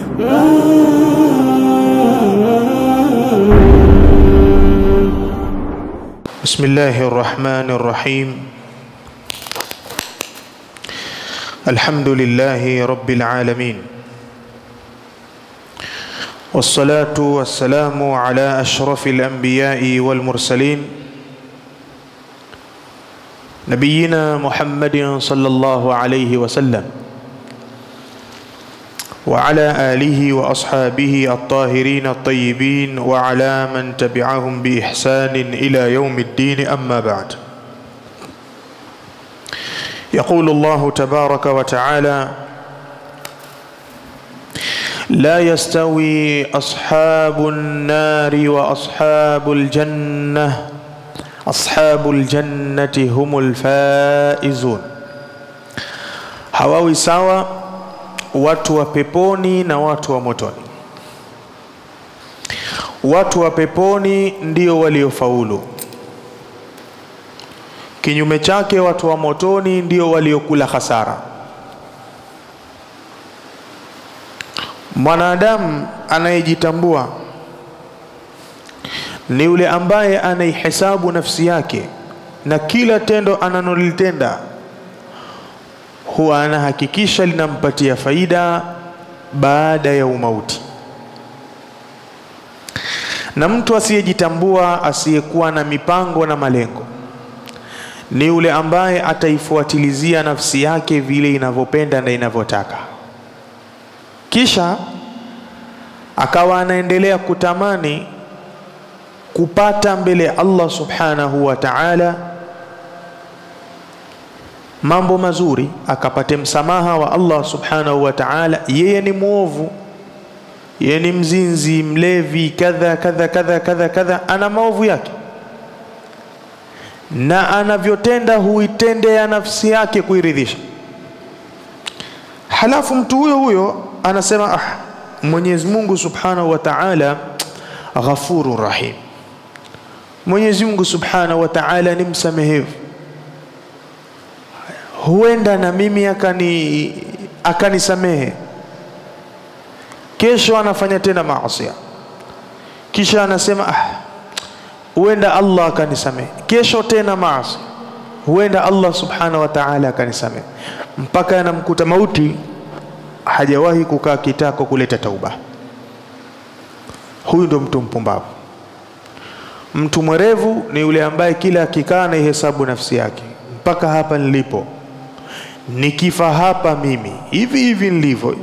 بسم الله الرحمن الرحيم الحمد لله رب العالمين والصلاة والسلام على أشرف الأنبياء والمرسلين نبينا محمد صلى الله عليه وسلم وعلى آله وأصحابه الطاهرين الطيبين وعلى من تبعهم بإحسان إلى يوم الدين أما بعد يقول الله تبارك وتعالى لا يستوي أصحاب النار وأصحاب الجنة أصحاب الجنة هم الفائزون hawawi sawa watu wa peponi na watu wa motoni watu wa peponi ndio waliofaulu kinyume chake watu wa motoni ndio waliokula hasara mwanadamu anayejitambua ni yule ambaye anaihesabu nafsi yake na kila tendo analolitenda huwa anahakikisha linampatia faida baada ya umauti na mtu asiyejitambua asiyekuwa na mipango na malengo ni yule ambaye ataifuatilizia nafsi yake vile inavyopenda na inavyotaka kisha akawa anaendelea kutamani kupata mbele ya Allah subhanahu wa ta'ala mambo mazuri akapate msamaha wa Allah subhanahu wa ta'ala yeye ni mwovu yeye ni mzinzi mlevi kadha kadha kadha kadha kadha ana maovu yake na anavyotenda huitendea nafsi yake kuiridhisha halafu mtu huyo huyo anasema ah Mwenyezi Mungu Subhanahu wa Ta'ala ghafurur rahim Mwenyezi Mungu Subhanahu wa Ta'ala ni msamehevu huenda na mimi akani akanisamehe kesho anafanya tena maasi kisha anasema ah huenda Allah akanisamehe kesho tena maasi huenda Allah subhanahu wa ta'ala akanisamehe mpaka anamkuta mauti hajawahi kukaa kitako kuleta tauba huyu ndo mtu mpumbavu mtu mwerevu ni yule ambaye kila akikaa na ihesabu nafsi yake mpaka hapa nilipo nikifa hapa mimi hivi hivi nilivyo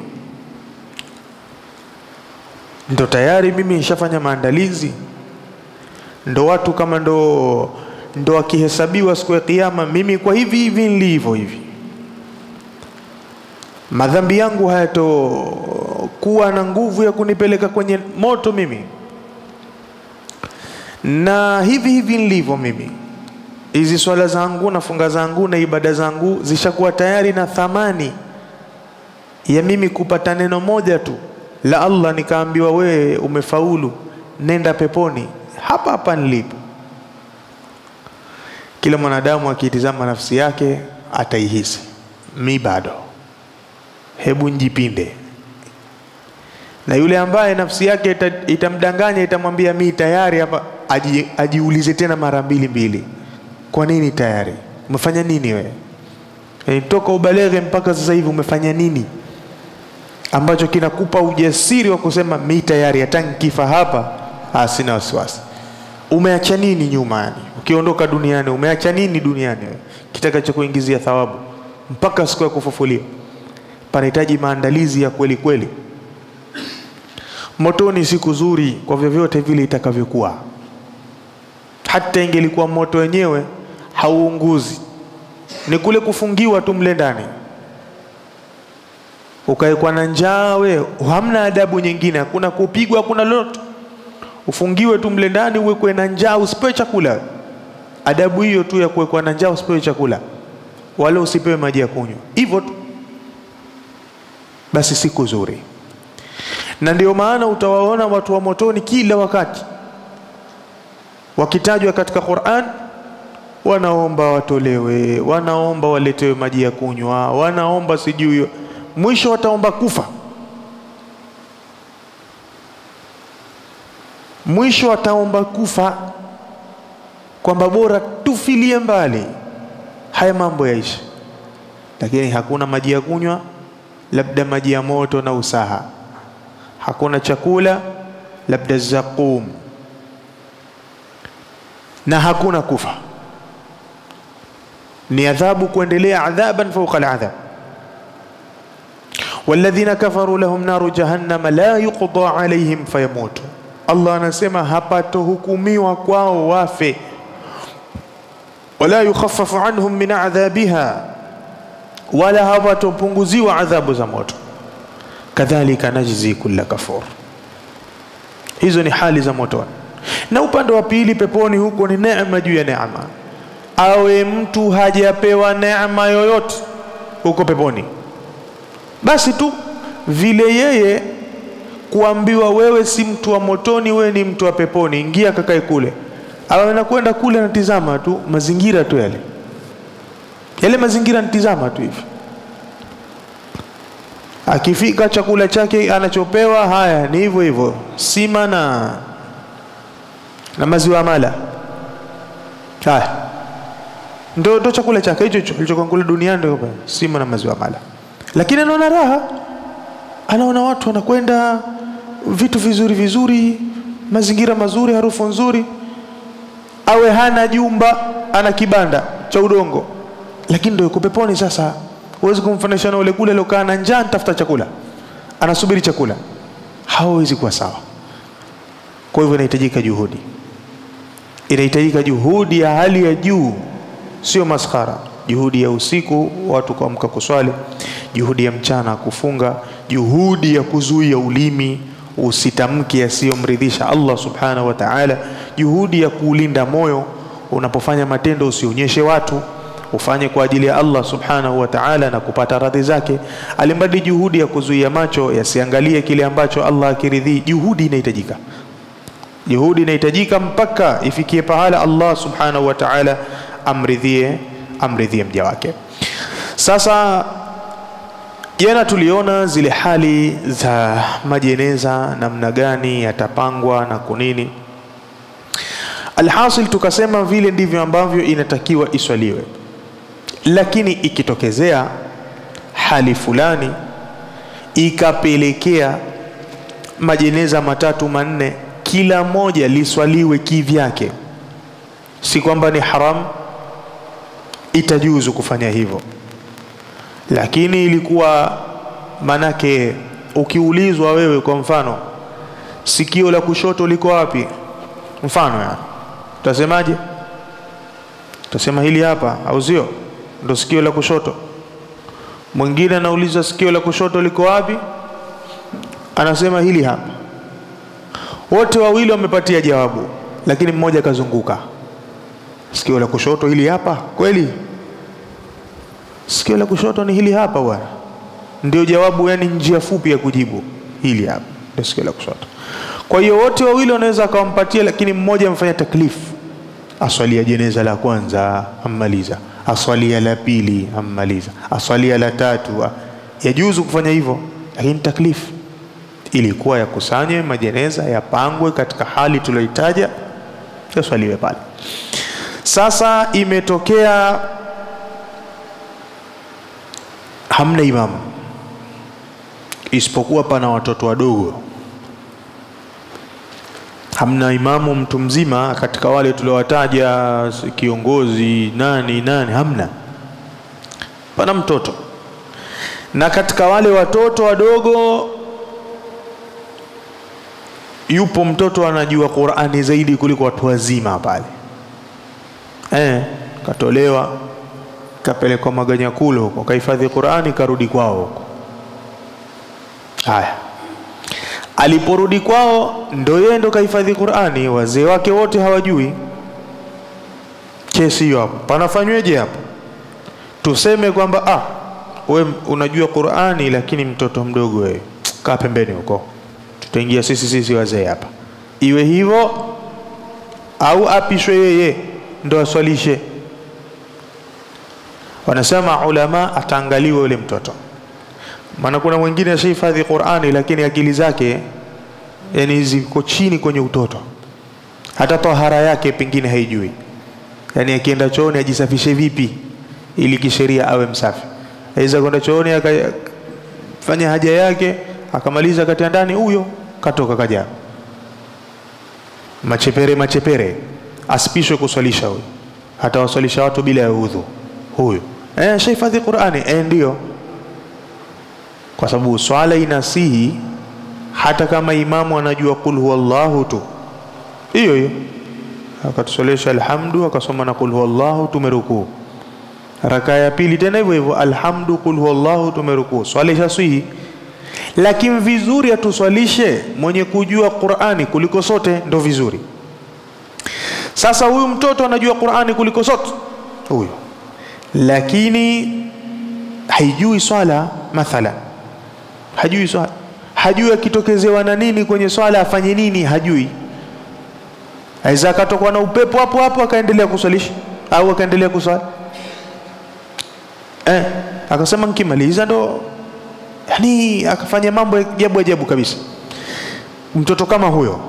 ndo tayari mimi nishafanya maandalizi ndo watu kama ndo ndo akihesabiwa siku ya kiyama mimi kwa hivi hivi nilivyo hivi madhambi yangu hayatokuwa na nguvu ya kunipeleka kwenye moto mimi na hivi hivi nilivyo mimi hizi swala zangu na funga zangu na ibada zangu zishakuwa tayari na thamani ya mimi kupata neno moja tu la Allah nikaambiwa wewe umefaulu nenda peponi hapa hapa nilipo kila mwanadamu akitizama nafsi yake ataihisi mi bado hebu njipinde na yule ambaye nafsi yake ita, itamdanganya itamwambia mi tayari hapa aji, ajiulize tena mara mbili mbili kwa nini tayari umefanya nini wewe e, toka ubaleghe mpaka sasa hivi umefanya nini ambacho kinakupa ujasiri wa kusema mi tayari hata nikifa hapa ah, sina wasiwasi umeacha nini nyuma yani ukiondoka duniani umeacha nini duniani wewe kitakacho kuingizia thawabu mpaka siku ya kufufuliwa panahitaji maandalizi ya kweli kweli motoni siku zuri kwa vyovyote vile itakavyokuwa hata ingelikuwa moto wenyewe hauunguzi ni kule kufungiwa tu mle ndani ukaekwa na njaa we hamna adabu nyingine hakuna kupigwa hakuna lolote ufungiwe tu mle ndani uwekwe na njaa usipewe chakula adabu hiyo tu ya kuwekwa na njaa usipewe chakula wala usipewe maji ya kunywa hivyo tu basi siku zuri na ndio maana utawaona watu wa motoni kila wakati wakitajwa katika Qur'an wanaomba watolewe, wanaomba waletewe maji ya kunywa, wanaomba sijui, mwisho wataomba kufa. mwisho ataomba kufa kwamba bora tufilie mbali haya mambo yaishi lakini hakuna maji ya kunywa labda maji ya moto na usaha hakuna chakula labda zaqum na hakuna kufa ni adhabu kuendelea adhaban fauqa aladhab walladhina kafaru lahum naru jahannama la yuqda alaihim fayamutu allah anasema hapatohukumiwa kwao wafe wala yukhaffafu anhum min adhabiha wala hawatopunguziwa adhabu za moto kadhalika najzi kulla kafur hizo ni hali za motoni na upande wa pili peponi huko ni neema juu ya neema awe mtu hajapewa neema yoyote huko peponi basi tu vile yeye kuambiwa wewe si mtu wa motoni wewe ni mtu wa peponi ingia kakae kule awe anakwenda kule anatizama tu mazingira tu yale yale mazingira anatizama tu hivi akifika chakula chake anachopewa haya ni hivyo hivyo sima na na maziwa mala haya ndo, ndo chakula chake hicho hicho alichokuwa kule duniani ndio sima na maziwa mala lakini anaona raha anaona watu wanakwenda vitu vizuri vizuri mazingira mazuri harufu nzuri awe hana jumba ana kibanda cha udongo lakini ndio yuko peponi sasa huwezi kumfanisha na ule kule aliokaa na njaa nitafuta chakula anasubiri chakula hawezi kuwa sawa kwa hivyo inahitajika juhudi inahitajika juhudi ya hali ya juu sio maskhara juhudi ya usiku watu kuamka kuswali juhudi ya mchana kufunga juhudi ya kuzuia ulimi usitamke yasiyomridhisha Allah subhanahu wa ta'ala juhudi ya kuulinda moyo unapofanya matendo usionyeshe watu ufanye kwa ajili ya Allah subhanahu wa ta'ala na kupata radhi zake alimbadi juhudi ya kuzuia macho yasiangalie kile ambacho Allah akiridhii juhudi inahitajika juhudi inahitajika mpaka ifikie pahala Allah subhanahu wa ta'ala amridhie amridhie mja wake sasa jana tuliona zile hali za majeneza namna gani yatapangwa na kunini alhasil tukasema vile ndivyo ambavyo inatakiwa iswaliwe lakini ikitokezea hali fulani ikapelekea majeneza matatu manne kila moja liswaliwe kivyake si kwamba ni haram itajuzu kufanya hivyo lakini ilikuwa manake ukiulizwa wewe kwa mfano sikio la kushoto liko wapi mfano yani utasemaje utasema hili hapa au sio ndo sikio la kushoto mwingine anauliza sikio la kushoto liko wapi anasema hili hapa wote wawili wamepatia jawabu lakini mmoja akazunguka sikio la kushoto hili hapa kweli sikio la kushoto ni hili hapa bwana ndio jawabu yani njia fupi ya kujibu hili hapa ndio sikio la kushoto kwa hiyo wote wawili wanaweza akawampatia lakini mmoja amfanya taklifu aswalia jeneza la kwanza ammaliza aswalia la pili ammaliza aswalia la tatu yajuzu kufanya hivyo lakini taklifu ilikuwa yakusanywe majeneza yapangwe katika hali tulioitaja yaswaliwe pale sasa imetokea hamna imamu isipokuwa pana watoto wadogo hamna imamu mtu mzima katika wale tuliowataja kiongozi nani nani hamna pana mtoto na katika wale watoto wadogo yupo mtoto anajua Qur'ani zaidi kuliko watu wazima pale eh katolewa kapelekwa Maganyakulo huko kahifadhi Qur'ani karudi kwao huko haya aliporudi kwao ndo yeye ndo kahifadhi Qur'ani wazee wake wote hawajui kesi hiyo hapo panafanyweje hapo tuseme kwamba ah we unajua Qur'ani lakini mtoto mdogo wewe kaa pembeni huko tutaingia sisi sisi wazee hapa iwe hivyo au apishwe yeye ndo aswalishe wanasema ulama ataangaliwa yule mtoto maana kuna mwingine ashahifadhi Qur'ani lakini akili zake yani ziko chini kwenye utoto hata tahara yake pengine haijui, yaani akienda chooni ajisafishe vipi ili kisheria awe msafi. Aweza kwenda chooni akafanya haja yake akamaliza katia ndani, huyo katoka kaja machepere machepere, asipishwe kuswalisha huyo, atawaswalisha watu bila ya udhu huyo. Eh, shahifadhi Qur'ani eh, ndio kwa sababu swala inasihi hata kama imamu anajua qul huwallahu tu, hiyo hiyo akatusolesha alhamdu, akasoma na qul huwallahu, tumerukuu. Raka ya pili tena hivyo hivyo, alhamdu, qul huwallahu, tumerukuu. Swala ishaswihi, lakini vizuri atuswalishe mwenye kujua Qur'ani kuliko sote, ndo vizuri. Sasa huyu mtoto anajua Qur'ani kuliko sote huyo, lakini haijui swala mathalan hajui swala, hajui akitokezewa na nini kwenye swala afanye nini, hajui. Aweza akatokwa na upepo hapo hapo akaendelea kuswalisha au akaendelea kuswali eh, akasema nikimaliza ndo, yani akafanya mambo ya ajabu ajabu kabisa. Mtoto kama huyo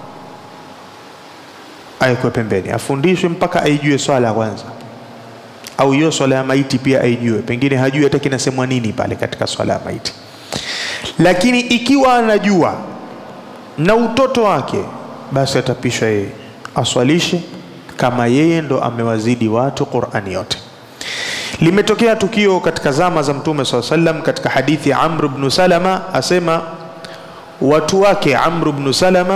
awekwe pembeni, afundishwe mpaka aijue swala kwanza, au hiyo swala ya maiti pia aijue, pengine hajui hata kinasemwa nini pale katika swala ya maiti lakini ikiwa anajua na utoto wake, basi atapishwa yeye aswalishe kama yeye ndo amewazidi watu Qur'ani yote. Limetokea tukio katika zama za Mtume SAW sallam, katika hadithi ya Amr ibn Salama asema watu wake Amr ibn Salama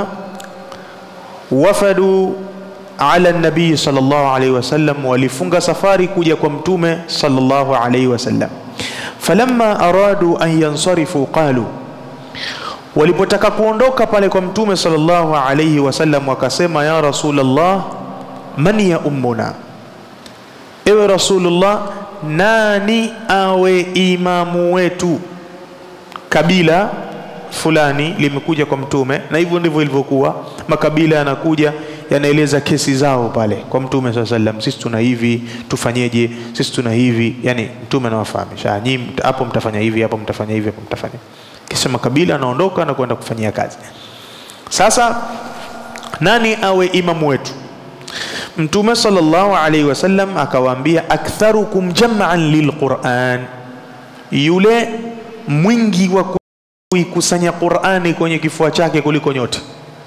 wafadu ala nabii sallallahu alaihi wasallam, walifunga safari kuja kwa Mtume sallallahu alaihi wasallam falamma aradu an yansarifu qalu, walipotaka kuondoka pale kwa mtume sallallahu alayhi wasallam wakasema, ya Rasulullah, man ya ummuna, ewe Rasulullah, nani awe imamu wetu? Kabila fulani limekuja kwa mtume, na hivyo ndivyo ilivyokuwa. Makabila yanakuja yanaeleza kesi zao pale kwa mtume saa sallam, sisi tuna hivi, tufanyeje? Sisi tuna hivi, yani mtume anawafahamisha, nyinyi hapo mtafanya hivi, hapo mtafanya hivi, hapo mtafanya kisha makabila anaondoka na kwenda kufanyia kazi. Sasa nani awe imamu wetu? Mtume sallallahu alaihi wasallam akawaambia, aktharukum jam'an lilquran, yule mwingi wa kuikusanya Qurani kwenye kifua chake kuliko nyote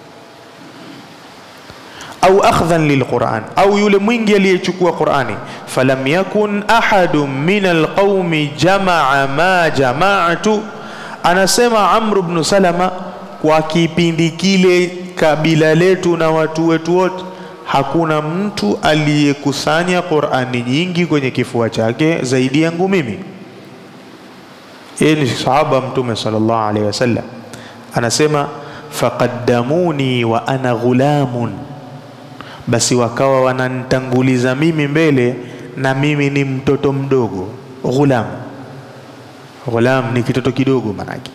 au akhdhan lilquran, au yule mwingi aliyechukua Qurani. Falam yakun ahadun min alqaumi jamaa ma jamaatu, anasema Amr ibn Salama, kwa kipindi kile kabila letu na watu wetu wote hakuna mtu aliyekusanya Qurani nyingi kwenye kifua chake zaidi yangu mimi. Yeye ni sahaba Mtume sallallahu alaihi wasallam, anasema faqaddamuni wa ana ghulamun basi wakawa wananitanguliza mimi mbele na mimi ni mtoto mdogo. Ghulam, ghulam ni kitoto kidogo manake.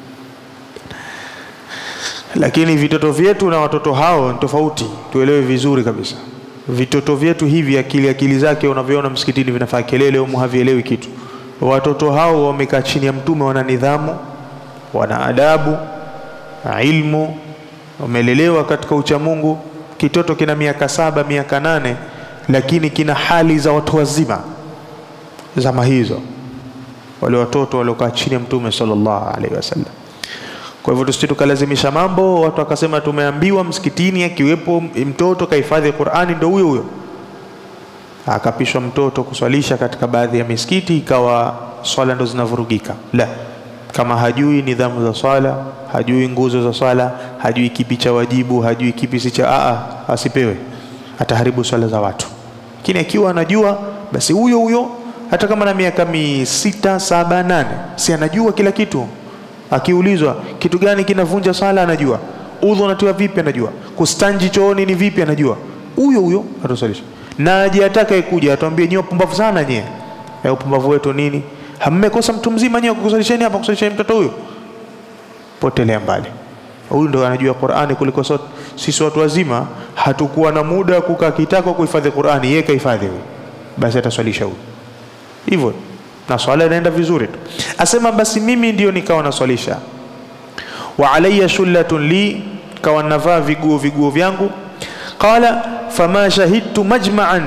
Lakini vitoto vyetu na watoto hao ni tofauti, tuelewe vizuri kabisa. Vitoto vyetu hivi akili akili zake unavyoona msikitini vinafaa kelele, humu havielewi kitu. Watoto hao wamekaa chini ya Mtume, wana nidhamu, wana adabu, ilmu, wamelelewa katika uchamungu kitoto kina miaka saba miaka nane lakini kina hali za watu wazima zama hizo, wale watoto waliokaa chini ya mtume sallallahu alaihi wasallam. Kwa hivyo tusije tukalazimisha mambo, watu wakasema tumeambiwa msikitini akiwepo mtoto kahifadhi Qur'ani, ndo huyo huyo akapishwa mtoto kuswalisha katika baadhi ya misikiti, ikawa swala ndo zinavurugika. La, kama hajui nidhamu za swala, hajui nguzo za swala, hajui kipi cha wajibu, hajui kipi si cha aa, asipewe, ataharibu swala za watu. Lakini akiwa anajua, basi huyo huyo, hata kama na miaka mi sita saba nane, si anajua kila kitu. Akiulizwa kitu gani kinavunja swala, anajua. Udhu unatiwa vipi, anajua. Kustanji chooni ni vipi, anajua. Huyo huyo atusalisha, na aje atakaye kuja atuambie nyewe pumbavu sana nyewe. Ya upumbavu wetu nini? Hammekosa mtu mzima nyewe kukusalisheni hapa, kusalisheni mtoto huyo, potelea mbali. Huyu ndo anajua Qur'ani kuliko sote. Sisi watu wazima hatukuwa na muda kukaa kitako kuhifadhi Qur'ani, yeye kahifadhi huyo, basi ataswalisha huyo hivyo, na swala inaenda vizuri tu. Asema basi mimi ndio nikawa naswalisha, wa alayya shullatun li, kawa navaa viguo viguo vyangu. qala fama shahidtu majma'an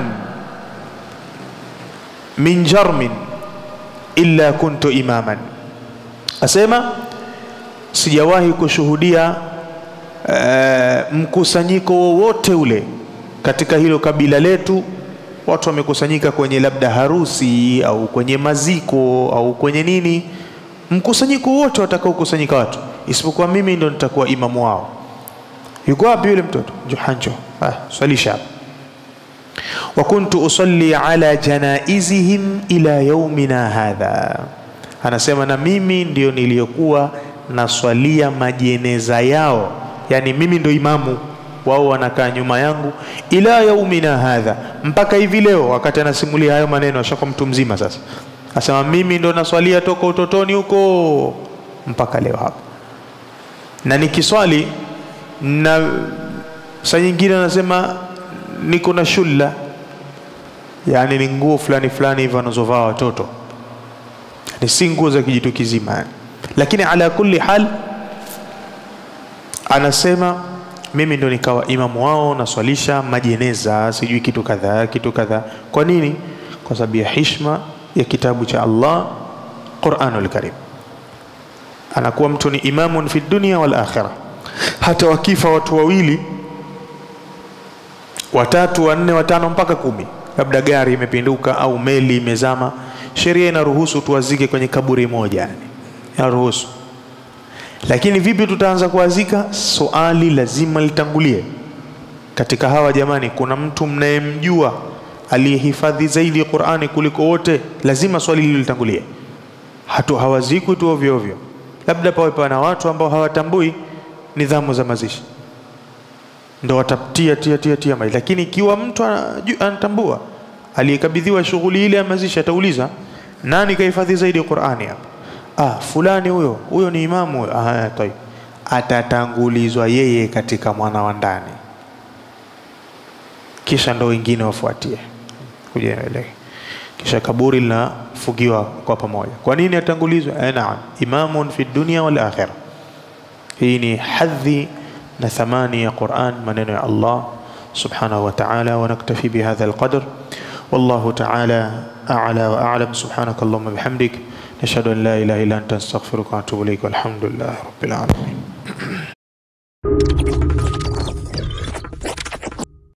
min jarmin illa kuntu imaman asema sijawahi kushuhudia uh, mkusanyiko wowote ule katika hilo kabila letu watu wamekusanyika kwenye labda harusi au kwenye maziko au kwenye nini mkusanyiko wote watakaokusanyika watu isipokuwa mimi ndo nitakuwa imamu wao yuko wapi yule mtoto johanjo ah, swalisha wa kuntu usalli ala janaizihim ila yaumina hadha anasema na mimi ndio niliyokuwa naswalia majeneza yao yani mimi ndo imamu wao wanakaa nyuma yangu ila yaumina hadha mpaka hivi leo wakati anasimulia hayo maneno ashakuwa mtu mzima sasa asema mimi ndo naswalia toka utotoni huko mpaka leo hapa na nikiswali na saa nyingine anasema niko na shulla yani ni nguo fulani fulani hivyo wanazovaa watoto ni si nguo za kijitu kizima yani. lakini ala kulli hal anasema mimi ndo nikawa imamu wao naswalisha majeneza sijui kitu kadhaa kitu kadhaa kwa nini kwa sababu ya hishma ya kitabu cha allah quranul karim anakuwa mtu ni imamun fi dunia wal akhirah hata wakifa watu wawili watatu wanne watano mpaka kumi labda gari imepinduka au meli imezama sheria inaruhusu tuwazike kwenye kaburi moja yani inaruhusu lakini vipi tutaanza kuwazika swali lazima litangulie katika hawa jamani kuna mtu mnayemjua aliyehifadhi zaidi qurani kuliko wote lazima swali hilo litangulie hatu hawazikwi tu ovyo ovyo labda pawe pana watu ambao hawatambui nidhamu za mazishi ndo watatia tia tia tia maji lakini ikiwa mtu anaju- anatambua aliyekabidhiwa shughuli ile ya mazishi atauliza nani kahifadhi zaidi qurani hapa ah fulani huyo huyo ni imamu huyo ah tayeb atatangulizwa yeye katika mwana wa ndani kisha ndo wengine wafuatie kuja ile kisha kaburi linafugiwa kwa pamoja kwa nini atangulizwa eh naam imamun fi dunya wal akhirah hii ni hadhi na thamani ya Qur'an maneno ya Allah subhanahu wa ta'ala wa naktafi bihadha alqadr والله تعالى أعلى وأعلم سبحانك اللهم بحمدك نشهد أن لا إله إلا أنت نستغفرك ونتوب إليك والحمد لله رب العالمين